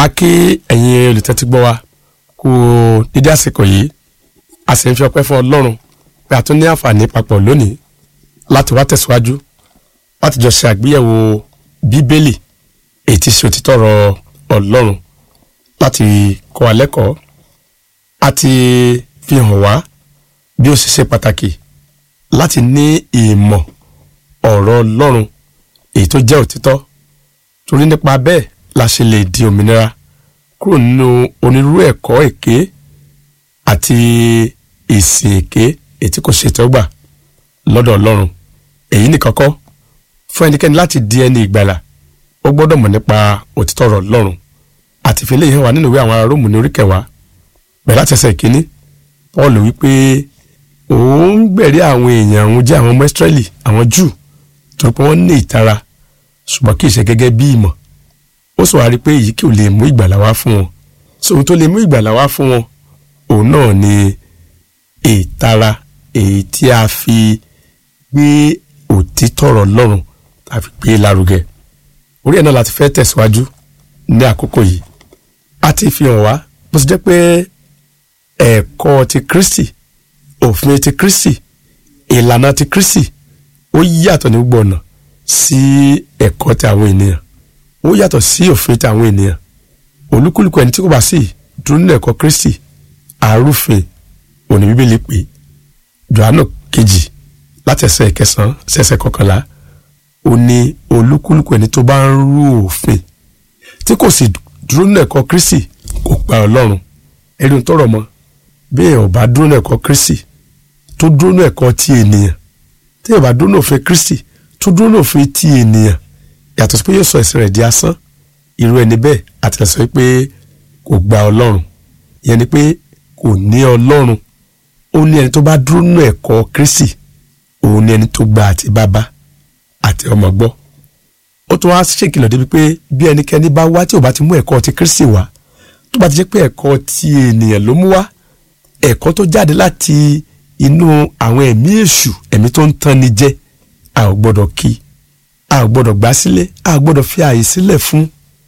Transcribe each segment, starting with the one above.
a kí ẹ̀yin olùtẹ́tí gbọ́ wa kú dídí àsìkò yìí a sì ń fi ọpẹ́ fún ọlọ́run pé a tún ní àǹfààní papọ̀ lónìí láti wá tẹ̀síwájú láti jọ ṣe àgbéyẹ̀wò bíbélì èyí tí ṣe òtítọ́ ọ̀rọ̀ ọlọ́run láti kọ́ wa lẹ́kọ̀ọ́ àti fi hàn wá bí ó ṣe ṣe pàtàkì láti ní ìmọ̀ ọ̀rọ̀ ọlọ́run èyí tó jẹ́ òtítọ́ torí nípa bẹ́ẹ̀ la ṣe lè di òmìnira kúrò nínú onírúurú ẹ̀kọ́ èké àti ìsìn èké èyí tí kò ṣètọ́gbà lọ́dọ̀ ọlọ́run èyí nìkan kọ́ fún ẹnikẹ́ni láti di ẹni ìgbàlà ó gbọ́dọ̀ mọ̀ nípa òtítọ́ ọ̀rọ̀ ọlọ́run àti ìfẹ́lẹ́ yìí hàn wá nínú ìwé àwọn ará Róòmù ní orí kẹwàá bẹ̀rẹ̀ láti ẹsẹ̀ ìkíní Paul wípé òun gbẹ̀rí àwọn èèyàn òun jẹ́ àwọn ọmọ Ísírẹ́lì àwọn Júù torí pé wọ́n ní ìtara ṣùgbọ́n kì í ṣe gẹ́gẹ́ bí ìmọ̀ ó sọ wá rí pé èyí kì ò lè mú ìgbàlà wá fún wọn sóhun tó lè mú ìgbàlà wá fún wọn òun náà ni ìtara èyí tí a fi gbé òtítọ́ ọ̀rọ̀ Ọlọ́run tá a fi gbé lárugẹ orí ẹ̀ náà láti fẹ́ tẹ̀síwájú ní àkókò yìí a ti fi hàn wá bó ṣe jẹ́ pé ẹ̀kọ́ ti Kristi òfin ti Kristi ìlànà ti Kristi ó yàtọ̀ ní gbogbo ọ̀nà sí ẹ̀kọ́ ti àwọn ènìyàn ó yàtọ̀ sí òfin ti àwọn ènìyàn olúkúlùkù ẹni tí kò bá sì dúró nínú ẹ̀kọ́ Kristi àrùfin òní bíbélì pé Jòhánù kejì láti ẹsẹ̀ ìkẹsàn-án sí ẹsẹ̀ kọkànlá ó ní olúkúlùkù ẹni tó bá ń rú òfin tí kò sì dúró nínú ẹ̀kọ́ Kristi kò gba Ọlọ́run ẹni tó rọ̀ mọ́ bí èèyàn ò bá dúró nínú ẹ̀kọ́ Kristi tó dúró nínú ẹ̀kọ́ ti ènìyàn tí èèyàn bá dúró nínú òfin Kristi tó dúró nínú òfin ti ènìyàn yàtọ̀ sí pé yóò sọ ẹ̀sìn rẹ̀ di asán irú ẹni bẹ́ẹ̀ àti sọ pé kò gba Ọlọ́run ìyẹn ni pé kò ní Ọlọ́run ó ní ẹni tó bá dúró nínú ẹ̀kọ́ Kristi òun ní ẹni tó gba àti bàbá àti ọmọ gbọ́ ó tún wá ṣèkìlọ̀ débi pé bí ẹnikẹ́ni bá wá tí ò bá ti mú ẹ̀kọ́ ti Kristi wá tó bá ti jẹ́ pé ẹ̀kọ́ ti ènìyàn ló mú wá ẹ̀kọ́ tó jáde láti inú àwọn ẹ̀mí èṣù ẹ̀mí tó ń tan ni jẹ a ò gbọ́dọ̀ kí a ò gbọ́dọ̀ gbà sílẹ̀ a ò gbọ́dọ̀ fi ààyè sílẹ̀ fún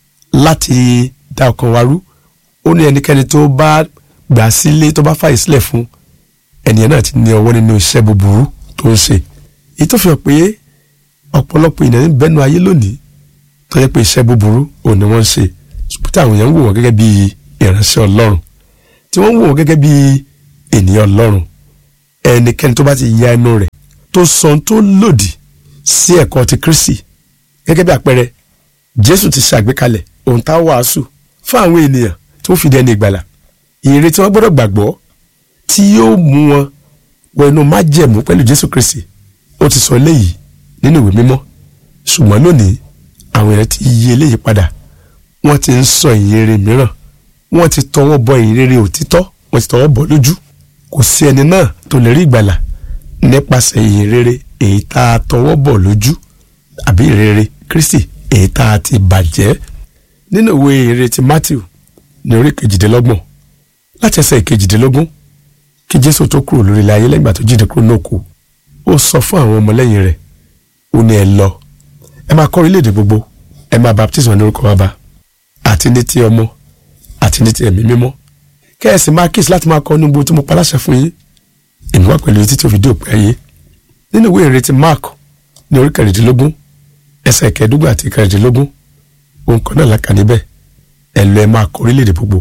láti dá ọkàn wa rú ó ní ẹnikẹ́ni tó bá gbà sílẹ̀ tó bá fààyè sílẹ̀ fún ẹnìyẹn náà ti ní ọwọ́ nínú iṣẹ́ búburú tó ń ṣe èyí tó fi hàn pé ọ̀pọ̀lọpọ̀ ènìyàn ń bẹ́nu ayé lónìí tó yẹ pé iṣẹ́ búburú òun ni wọ́n ń ṣe ṣùgbọ́n tí àwọn èèyàn ń wò wọ́n gẹ́gẹ́ bí ìránṣẹ́ ọlọ́run tí wọ́n ń wò wọ́n gẹ́gẹ́ bí ènìyàn ọlọ́run ẹnikẹ́ni tó bá ti ya ẹnu rẹ̀ tó sọ ohun tó lòdì sí ẹ̀kọ́ ti Kristi gẹ́gẹ́ bí àpẹẹrẹ Jésù ti ṣàgbékalẹ̀ ohun tá a wàásù fún àwọn ènìyàn tó fi dẹni ìgbàlà ìrere tí wọ́n gbọ́dọ̀ gbàgbọ́ tí yóò mú wọn wọ inú májẹ̀mú pẹ̀lú Jésù Kristi ó ti sọ eléyìí nínú ìwé mímọ́ ṣùgbọ́n lónìí àwọn èèyàn ti yí eléyìí padà wọ́n ti ń sọ ìyìnrere mìíràn wọ́n ti tọwọ́ bọ ìyìnrere òtítọ́ wọ́n ti tọwọ́ bọ lójú kò sí ẹni náà tó lè rí ìgbàlà nípasẹ̀ ìyìnrere èyí tá a tọwọ́ bọ̀ lójú àbí ìyìnrere Kristi èyí tá a ti bàjẹ́ nínú ìwé ìyìnrere ti Matthew ní orí kejìdínlọ́gbọ̀n láti ẹsẹ̀ ìkejìdínlógún kí Jésù tó kúrò lórí ilẹ̀ ayé lẹ́gbàá tó jíde kúrò náà kú ó sọ fún àwọn ọmọlẹ́yìn rẹ̀ ó ní ẹ lọ ẹ máa kọ́ orílẹ̀-èdè gbogbo ẹ máa baptism ní orúkọ bàbá àti ní ti ọmọ àti ní ti ẹ̀mí mímọ́ kẹ́ẹ̀sì máa kíyèsí láti máa kọ́ ní gbogbo tí mo pa láṣẹ fún yín èmi wá pẹ̀lú títí òfìdí òpin ayé nínú ìwé ìrètí Mark ní orí kẹrìndínlógún ẹsẹ̀ kẹẹ̀ẹ́dógún àti kẹrìndínlógún ohun kan náà lákà níbẹ̀ ẹ lọ ẹ máa kọ́ orílẹ̀-èdè gbogbo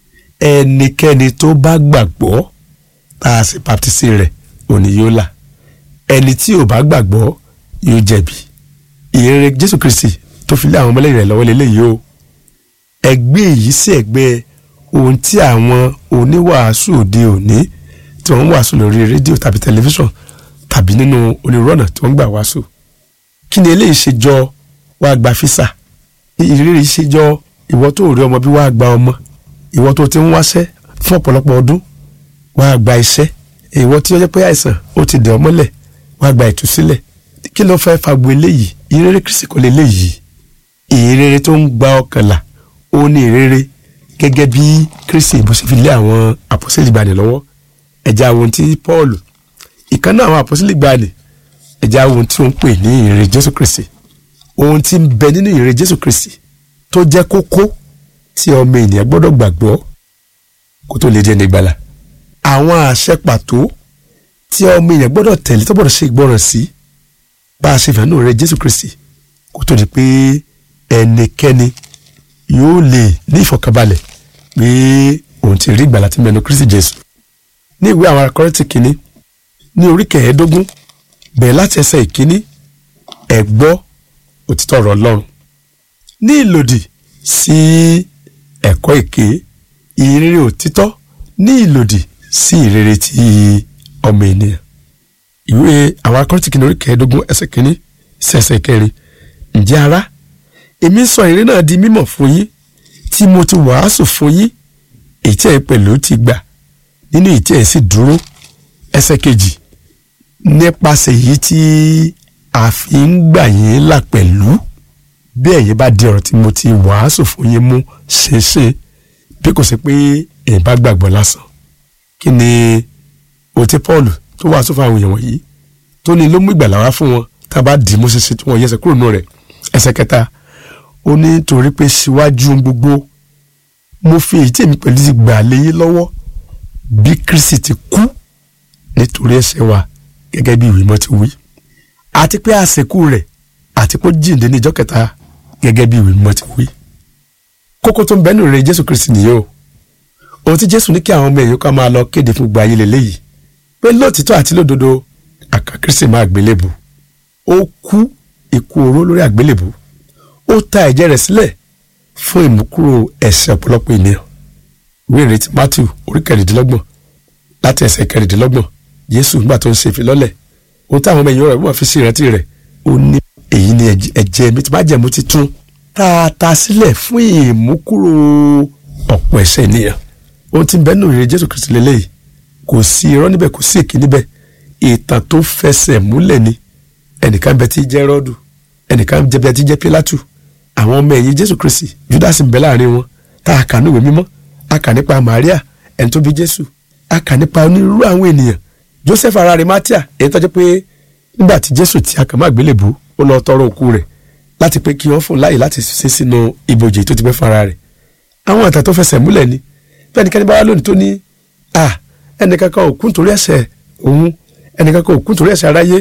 ẹnikẹ́ni tó bá gbàgbọ́ tá a sì baptisi rẹ̀ òní yóò là ẹni tí ò bá gbàgbọ́ yóò jẹ̀bi ìrere Jésù Kristi tó fi lé àwọn ọmọlẹ́yìn rẹ̀ lọ́wọ́ lélẹ́yìí o ẹgbẹ́ èyí sí ẹgbẹ́ ohun tí àwọn oníwàásù òde òní tí wọ́n ń wàásù lórí rédíò tàbí tẹlifíṣàn tàbí nínú onírúurú ọ̀nà tí wọ́n ń gbà wàásù kí ni eléyìí ṣe jọ wàá gba físà ìrírí ṣe jọ ìwọ tó rí ọmọ bí wàá gba ọmọ ìwọ tó ti ń wáṣẹ́ fún ọ̀pọ̀lọpọ̀ ọdún wàá gba iṣẹ́ ìwọ tí ó jẹ́ pé àìsàn ó ti dẹ̀ ọ́ mọ́lẹ̀ wàá gba ìtúsílẹ̀ kí ló fẹ́ fagbo eléyìí ìrere Kristi kò lè léyìí ìrere tó ń gba ọkàn là ó ní ìrere gẹ́gẹ́ bí Kristi bó ṣe fi lé àwọn àpọ́sítélì gbani lọ́wọ́ ẹ̀já ohun tí Paul ìkan náà àwọn àpọ́sítélì gbani ẹ̀já ohun tí ó ń pè ní ìrere Jésù Kristi ohun tí ń bẹ nínú ìrere Jésù Kristi tó jẹ́ kókó tí ọmọ ènìyàn gbọ́dọ̀ gbàgbọ́ kó tó lè di ẹni gbàlà àwọn àṣẹ pàtó tí ọmọ ènìyàn gbọ́dọ̀ tẹ̀lé tó gbọ́dọ̀ ṣe ìgbọràn sí bá a ṣe fẹ́ràn rẹ̀ Jésù Kristi kó tó di pé ẹnikẹ́ni yóò lè ní ìfọ̀kànbalẹ̀ pé òun ti rí ìgbàlà tí mẹ́nu Kristi Jésù ní ìwé àwọn Kọ́ríńtì kìíní ní orí kẹẹ̀ẹ́dógún bẹ̀rẹ̀ láti ẹsẹ̀ ìkíní ẹ gbọ́ òtítọ́ ọ̀rọ̀ Ọlọ́run ní ìlòdì sí ẹ̀kọ́ èké ìrere òtítọ́ ní ìlòdì sí ìrere ti ọmọ ènìyàn ìwé àwọn Kọ́ríńtì kìíní orí kẹẹ̀ẹ́dógún ẹsẹ̀ kìíní sí ẹsẹ̀ kẹrin ǹjẹ́ ará èmi sọ ìrere náà di mímọ̀ fún yín tí mo ti wàásù fún yín èyí tí ẹ pẹ̀lú ti gbà nínú èyí tí ẹ sì dúró ẹsẹ̀ kejì nípasẹ̀ èyí tí a fi ń gbà yín là pẹ̀lú bí ẹ̀yin bá di ọ̀rọ̀ tí mo ti wàásù fún yín mú ṣeéṣe bí kò sí pé èyí bá gbàgbọ́ lásán kí ni òtí Paul tó wàásù fún àwọn èèyàn wọ̀nyí tó ní ló mú ìgbàlà wá fún wọn tá a bá dì í mú ṣeéṣe tí wọ́n yẹsẹ̀ kúrò nù rẹ̀ ẹsẹ̀ kẹta ó ní torí pé síwájú gbogbo mo fi èyí tí èmi pẹ̀lú ti gbà léyìn lọ́wọ́ bí Kristi ti kú nítorí ẹ̀ṣẹ̀ wa gẹ́gẹ́ bí ìwé mọ́ ti wí àti pé àsìkò rẹ̀ àti pé ó jíǹde ní ìjọ́ kẹta gẹ́gẹ́ bí ìwé mọ́ ti wí. kókó tó ń bẹ́nu rẹ̀ Jésù Kristi nìyí o ohun tí Jésù ní kí àwọn ọmọ èèyàn ká máa lọ kéde fún gba ayé lélẹ́yìí pé lóòtítọ́ àti lódodo àkà Kristi máa gbélébù ó kú ikú oró lórí àgbélébù ó ta ẹ̀jẹ̀ rẹ̀ sílẹ̀ fún ìmúkúrò ẹ̀ṣẹ̀ ọ̀pọ̀lọpọ̀ ènìyàn ìwé ìrètí Matthew orí kẹrìndínlọ́gbọ̀n láti ẹsẹ̀ kẹrìndínlọ́gbọ̀n Jésù nígbà tó ń ṣe ìfilọ́lẹ̀ ohun táwọn ọmọ èèyàn rẹ̀ wọ́n fi sí ìrántí rẹ̀ ó ní èyí ni ẹ̀jẹ̀ mi ti bá jẹ̀mú ti tún tá a ta sílẹ̀ fún ìmúkúrò ọ̀pọ̀ ẹ̀ṣẹ̀ ènìyàn ohun tí ń bẹ́ẹ̀ nù ìrè Jésù Kristi lélẹ́yìí kò sí irọ́ níbẹ̀ kò sí èké níbẹ̀ ìtàn tó fẹsẹ̀ múlẹ̀ ni ẹnìkan bẹ tí jẹ́ rọ́ọ̀dù ẹnìkan bẹ tí jẹ́ Pílátù àwọn ọmọ ẹ̀yìn Jésù Kristi Júdásì ń bẹ láàrin wọn tá a kà níwèé mímọ́ a kà nípa Màríà ẹni tó bí Jésù a kà nípa onírúurú àwọn ènìyàn Joseph ara rẹ̀ Mátíà èyí tó jẹ́ pé nígbà tí Jésù tí a kàn má gbélébùú ó lọ tọrọ òkú rẹ̀ láti pé kí wọ́n fún láàyè láti ṣe sínú ibojì tó ti pẹ́ fara rẹ̀ àwọn ìtàn tó fẹsẹ̀ múlẹ̀ ni bí ẹnikẹ́ni bá wá lónìí tó ní à ẹnìkan kan ò kú nítorí ẹ̀ṣẹ̀ òun ẹnìkan kan ò kú nítorí ẹ̀ṣẹ̀ aráyé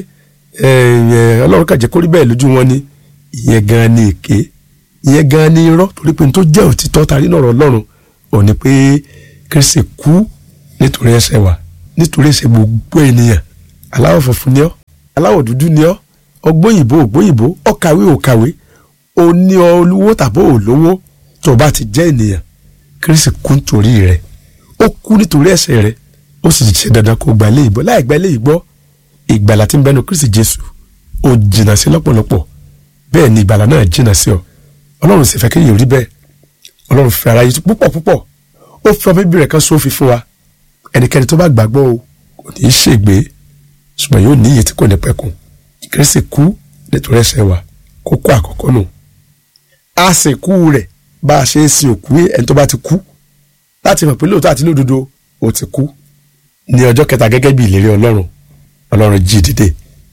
Ọlọ́run kàn jẹ́ kó rí bẹ́ẹ̀ lójú wọn ni ìyẹn gan ni èké ìyẹn gan ni irọ́ torí pé n tó jẹ́ òtítọ́ tarí náà Ọlọ́run ò ní pé Kristi kú nítorí ẹ̀ṣẹ̀ wa nítorí ẹ̀ṣẹ̀ gbogbo ènìyàn aláwọ̀ funfun ni ọ́ aláwọ̀ dúdú ni ọ́ ọgbóyìnbó ògbóyìnbó ọkàwé òkàwé oní olówó tàbí olówó tó bá ti jẹ́ ènìyàn Kristi kú nítorí rẹ̀ ó kú nítorí ẹ̀ṣẹ̀ rẹ̀ ó sì ṣe dandan kó gba ilé ìgbọ́ láì gba ilé ìgbọ́ ìgbàlà tí ń bẹnu Kristi Jésù ó jìnnà sí lọ́pọ̀lọpọ̀ bẹ́ẹ̀ ni ìgbàlà náà jìnnà sí ọ Ọlọ́run sì fẹ́ kéèyàn rí bẹ́ẹ̀ Ọlọ́run fẹ́ ara yìí púpọ̀ púpọ̀ ó fi ọmọ bíbí rẹ̀ kan sófin fún wa ẹnikẹ́ni tó bá gbàgbọ́ o kò ní í ṣègbé ṣùgbọ́n yóò ní iye tí kò ní pẹ̀kun Kristi kú nítorí ẹ̀ṣẹ̀ wa kókó àkọ́kọ́ nù a sì kú rẹ̀ bá a ṣe ń sin òkú ẹni tó bá ti kú láti mọ̀ pé lóòótọ́ àti lódodo ó ti kú ní ọjọ́ kẹta gẹ́gẹ́ bí ìlérí Ọlọ́run Ọlọ́run jí dìde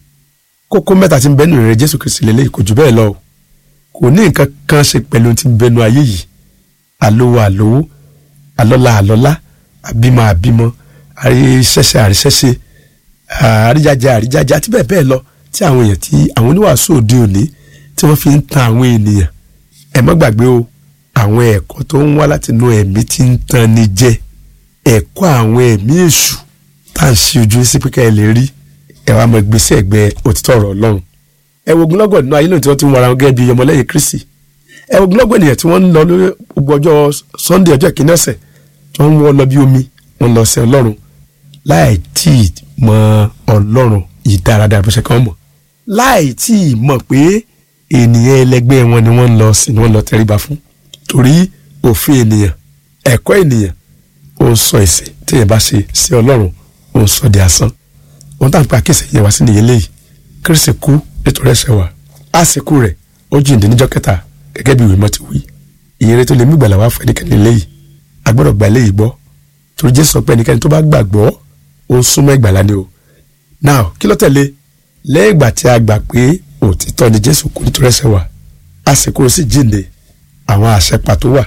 kókó mẹ́ta tí ń bẹ́nu rẹ̀ Jésù Kristi lélẹ́yìí kò jù bẹ́ẹ̀ lọ kò ní nǹkan kan ṣe pẹ̀lú tí ń bẹnu ayé yìí àlówó àlówó àlọ́lá àlọ́lá àbímọ àbímọ àríṣẹ́ṣẹ́ àríṣẹ́ṣẹ́ àríjájá àríjájá àti bẹ́ẹ̀ bẹ́ẹ̀ lọ tí àwọn èèyàn tí àwọn oníwàásù òde òní tí wọ́n fi ń tan àwọn ènìyàn ẹ má gbàgbé o àwọn ẹ̀kọ́ tó ń wá láti inú ẹ̀mí tí ń tan ni jẹ ẹ̀kọ́ àwọn ẹ̀mí èṣù tá à ń ṣe ojú sí pé ká ẹ lè rí ẹ wá mọ gbèsè ẹgbẹ́ òtítọ́ ọ̀rọ̀ Ọlọ́run ẹ wo ogunlọ́gọ̀ nínú ayé lónìí tí wọ́n ti ń wara wọn gẹ́gẹ́ bí ọmọlẹ́yìn Kristi ẹ wo ogunlọ́gọ̀ ènìyàn tí wọ́n ń lọ lórí gbogbo ọjọ́ Sunday ọjọ́ ìkíní ọ̀sẹ̀ tí wọ́n ń wọ́ lọ bí omi wọ́n lọ sí Ọlọ́run láì tí ì mọ Ọlọ́run yìí dáradára bó ṣe kàn mọ̀ láì tí ì mọ̀ pé ènìyàn ẹlẹgbẹ́ wọn ni wọ́n ń lọ sí ni wọ́n lọ tẹríba fún torí òfin ènìyàn ẹ̀kọ́ ènìyàn ó ń sọ ìsìn tí èèyàn bá ṣe sí Ọlọ́run ó ń sọ di asán wọn tá à ń pa àkíyèsí yẹn wá sí nìyẹn léyìí Kristi kú nítorí ẹ̀ṣẹ̀ wa àsìkò rẹ̀ ó jíǹde níjọ́ kẹta gẹ́gẹ́ bí ìwé mọ́ ti wí ìyẹrẹ tó lè mú ìgbàlà wá fún ẹnikẹ́ni léyìí a gbọ́dọ̀ gba léyìí gbọ́ torí Jésù sọ pé ẹnikẹ́ni tó bá gbàgbọ́ ó ń súnmọ́ ìgbàlà ni o now kí ló tẹ̀lé lẹ́yìn ìgbà tí a gbà pé òtítọ́ ni Jésù kú nítorí ẹ̀ṣẹ̀ wa àsìkò sì jíǹde àwọn àṣẹ pàtó wà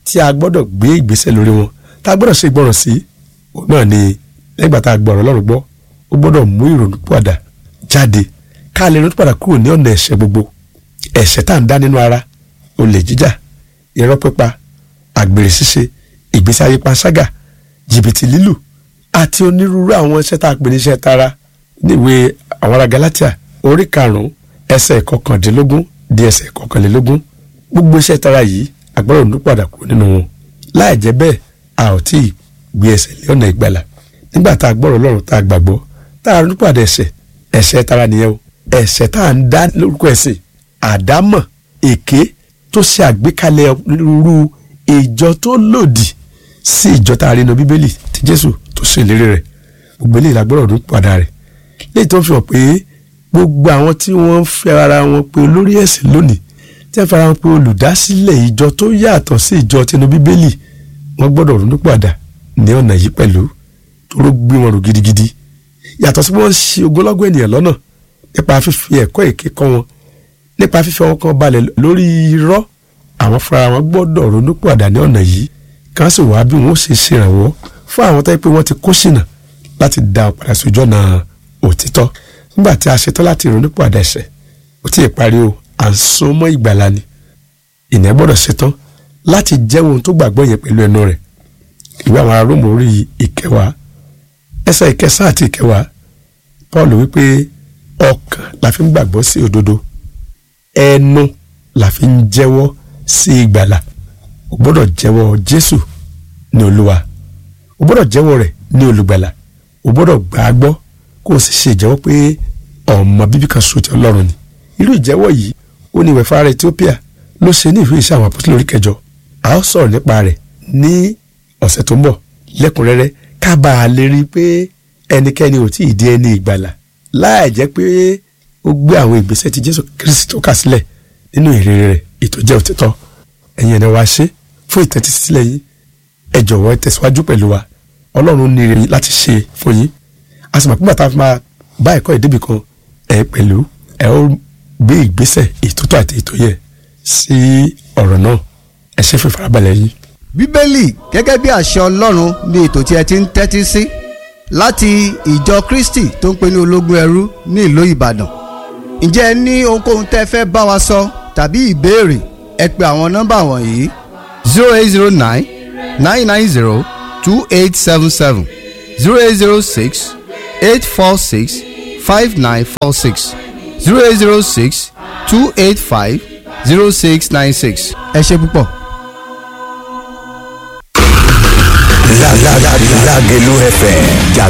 tí a gbọ́dọ̀ gbé ìgbésẹ̀ lórí wọn tá a gbọ́dọ̀ ṣe ìgbọràn sí òun náà ni lẹ́gbà tá a gbọ́ ọ̀rọ̀ Ọlọ́run gbọ́ ó gbọ́dọ̀ mú ìrònú padà jáde ká lè ronú padà kúrò ní ọ̀nà ẹ̀ṣẹ̀ gbogbo ẹ̀ṣẹ̀ tá à ń dá nínú ara olè jíjà irọ́ pípa àgbèrè ṣíṣe ìgbésí ayé panṣágà jìbìtì lílù àti onírúurú àwọn iṣẹ́ tá a pè ní iṣẹ́ tara níwèé àwọn ará Gálátíà orí karùn-ún ẹsẹ̀ kọkàndínlógún di ẹsẹ̀ kọkànlélógún gbogbo iṣẹ́ tara yìí àgbọ̀rọ̀ ronú padà kúrò nínú wọn láì jẹ́ bẹ́ẹ̀ a ò tí ì gbé ẹsẹ̀ lé ọ̀nà ìgbàlà nígbà tá a gbọ́rọ̀ Ọlọ́run tá a gbàgbọ́ tá a ronú padà ẹ̀ṣẹ̀ ẹ̀ṣẹ̀ tara nìyẹn o ẹ̀ṣẹ̀ tá a ń dá lórúkọ ẹ̀sìn àdámọ̀ èké tó ṣe àgbékalẹ̀ irú ìjọ tó lòdì sí ìjọ tá a rí inú bíbélì tí Jésù tó ṣe ìlérí rẹ̀ gbogbo eléyìí la gbọ́dọ̀ ronú padà rẹ̀ léyìí tó ń fi hàn pé gbogbo àwọn tí wọ́n ń fi ara wọn pé olórí ẹ̀sìn lónìí tí wọ́n fara wọn pé olùdásílẹ̀ ìjọ tó yàtọ̀ sí ìjọ tinú bíbélì wọ́n gbọ́dọ̀ ronú padà ní ọ̀nà yìí pẹ̀lú tó ló gbé wọn rò gidigidi yàtọ̀ sí wọ́n ń ṣe ogúnlọ́gọ̀ ènìyàn lọ́nà nípa fífi ẹ̀kọ́ èké kọ́ wọn nípa fífi ọwọ́ kan balẹ̀ lórí irọ́ àwọn fúnra wọn gbọ́dọ̀ ronú padà ní ọ̀nà yìí kí wọ́n sì wá bí wọ́n ṣe ṣèrànwọ́ fún àwọn tó yẹ pé wọ́n ti kó ṣìnà láti dá wọn padà sójú ọ̀nà òtítọ́ nígbà tí a ṣetán láti ronú padà ẹ̀ṣẹ̀ ó tí ì parí o à ń sún mọ́ ìgbàlà ni ìyẹn gbọ́dọ̀ ṣetán láti jẹ́wọ́ ohun tó gbàgbọ́ yẹn pẹ̀lú ẹnu rẹ̀ ìwé àwọn ará Róòmù orí ìkẹwàá ẹsẹ̀ ìkẹsàn àti ìkẹwàá Paul wípé ọkàn la fi ń gbàgbọ́ sí òdodo ẹnu la fi ń jẹ́wọ́ sí ìgbàlà o gbọ́dọ̀ jẹ́wọ́ Jésù ní Olúwa o gbọ́dọ̀ jẹ́wọ́ rẹ̀ ní olùgbàlà o gbọ́dọ̀ gbà á gbọ́ kó o sì ṣe ìjẹ́wọ́ pé ọmọ bíbí kan ṣoṣo ti Ọlọ́run ni irú ìjẹ́wọ́ yìí ó ní ìwẹ̀fà ara Ethiopia ló ṣe ní ìwé iṣẹ́ àwọn àpótí orí kẹjọ a ó sọ̀rọ̀ nípa rẹ̀ ní ọ̀sẹ̀ tó ń bọ̀ lẹ́kùnrẹ́rẹ́ ká bá a lè rí i pé ẹnikẹ́ni ò tí ì di ẹni ìgbàlà láì jẹ́ pé ó gbé àwọn ìgbésẹ̀ tí Jésù Kristi tó kà sílẹ̀ nínú ìrere rẹ̀ ètò jẹ́ òtítọ́ ẹ̀yin ẹ̀nà wa ṣe fún ìtẹ́tísílẹ̀ yín ẹ jọ̀wọ́ ẹ tẹ̀síwájú pẹ̀lú wa Ọlọ́run ní ire láti ṣe fún yín a sì mọ̀ pé bàtà máa bá ẹ̀kọ́ ìdíbì kan ẹ pẹ̀lú ẹ ó gbé ìgbésẹ̀ ìtótó àti ètò yẹ sí ọ̀rọ̀ náà ẹ ṣe fún ìfarabalẹ̀ yín. bíbélì gẹ́gẹ́ bí àṣẹ ọlọ́run ni ètò tí ẹ ti ń tẹ́tí sí láti ìjọ kristi tó ń pè ní ológun ẹrú ní ìlú ìbàdàn ǹjẹ́ ẹ ní ohunkóhun tẹ́ ẹ fẹ́ bá wa sọ tàbí ìbéèrè ẹ pe àwọn nọ́mbà wọ̀nyí zero eight zero nine nine nine zero two eight seven seven zero eight zero six eight four six five nine four six zero eight zero six two eight five zero six nine six. ẹ ṣe púpọ̀. Lágelú FM jàgbá